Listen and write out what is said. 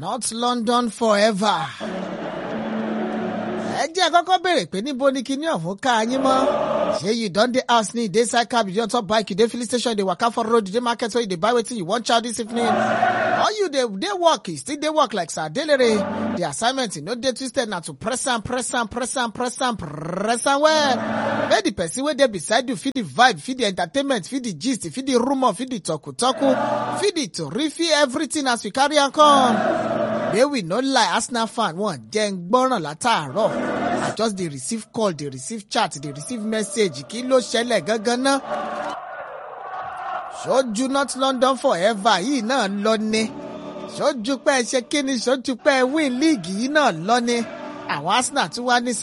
not London forever. ẹ jẹ́ kọ́kọ́ béèrè pé níbo ni kinní ọ̀hún ká yín mọ́. ṣé you don dey house ni you dey side cab you dey on top bike you dey filling station you dey waka for road you dey market where you dey buy wetin you wan chow this evening. or you dey dey work you still dey work like sir adelere. the assignment no dey twisted na to press am press am press am press am press am well. make the person wey dey beside you feel the vibe feel the entertainment feel the gist feel the rumour feel the talku-talku feel the tori feel everything as we carry am come. May we no lie, Arsenal fan wọn jẹ́ ń gbọ́ràn látàárọ̀. I just dey receive call, dey receive chat, dey receive message. Kí ló ṣẹlẹ̀ gangan náà? Ṣojú North London forever yìí náà lọ ni. Ṣojú pẹ́ ṣe kí ni ṣojú pẹ́ win league yìí náà lọ ni. Àwọn Arsenal tún wá ní